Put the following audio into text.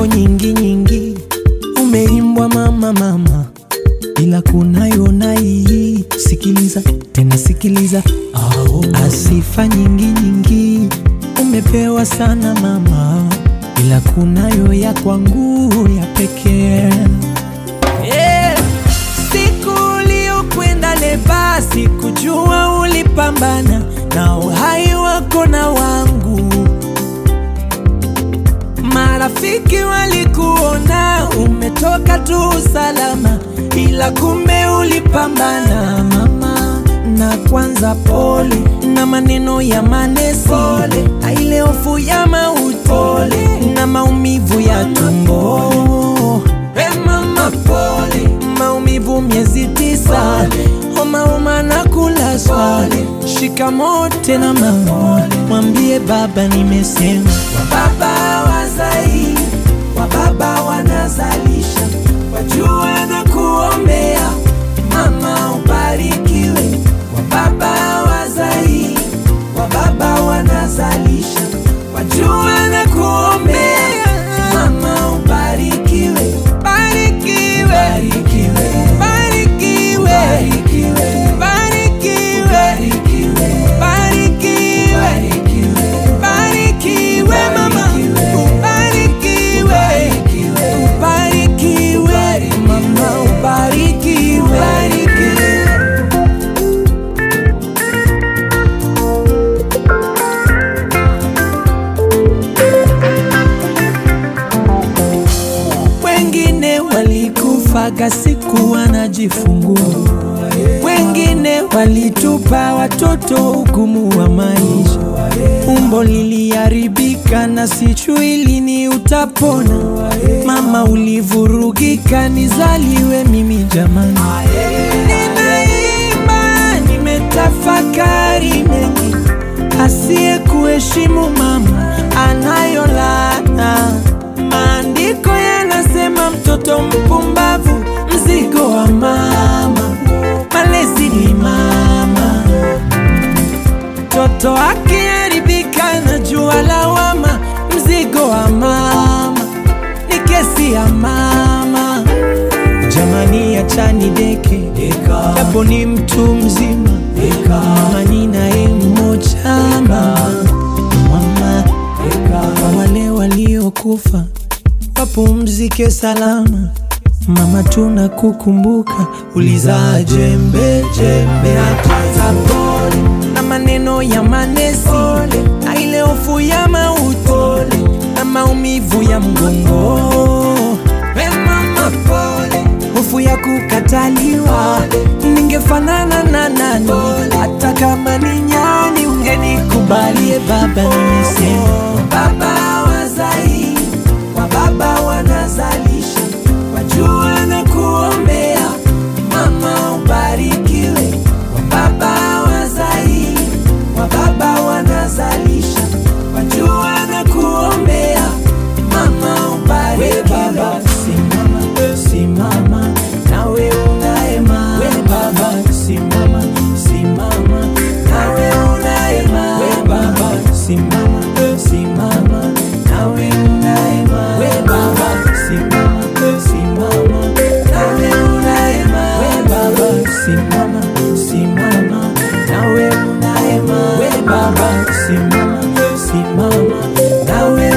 nyimbo nyingi nyingi umeimbwa mama mama, ila kunayo na hii. Sikiliza tena sikiliza, asifa nyingi nyingi umepewa sana mama, ila kunayo ya kwangu ya pekee yeah. Siku uliokwenda leba, sikujua ulipambana na uhai wako na wangu. Marafiki walikuona umetoka tu salama, ila kumbe ulipambana mama. Na kwanza pole na maneno ya manesi, pole na ile hofu ya mauti, pole na maumivu ya tumbo. Hey mama pole, maumivu miezi tisa, homa homa na kulazwa. Shikamoo tena mama, mwambie baba nimesema. Wababa wazai, wababa wanazalisha, wajua na kuombea mama ubarikiwe. Wababa wazai, wababa wanazalisha, wajua na kuombea mama ubarikiwe. Barikiwe, barikiwe, barikiwe, barikiwe, barikiwe, barikiwe mama, ubarikiwe, ubarikiwe mama, ubarikiwe, barikiwe. Wengine walikufaga siku wanajifungua, wengine walitupa watoto ugumu wa maisha. Umbo liliharibika na sijui lini utapona. Mama ulivurugika, nizaliwe mimi jamani. Ninaimba, nimetafakari mengi, asiye kuheshimu mama anayo laana. Maandiko yanasema mtoto mpumbavu mzigo wa mama, malezi ni mama. Mtoto akiharibika na jua lawama, mzigo wa mama ni kesi ya mama. Jamani, achani deke japo ni mtu mzima, mama ni naye mmoja mama, mama kwa wale waliokufa wapumzike salama. Mama, tunakukumbuka, ulizaa jembe jembe na kwanza pole na maneno ya manesi na ile hofu ya mauti na maumivu ya mgongo. We mama pole, hofu ya kukataliwa, ningefanana na nani? Hata kama ni nyani ungenikubalie baba, nimesema baba wazai wa baba wanazalisha, wajua na kuombea mama ubarikiwe. Wa baba wazai wa baba wanazalisha, wajua na kuombea mama ubarikiwe. Baba simama, simama nawe unaema. We baba simama, simama nawe unaema. We baba simama, simama nawe unaema. We baba simama, simama nawe unaema. We baba simama, simama nawe unaema. We baba simama, simama nawe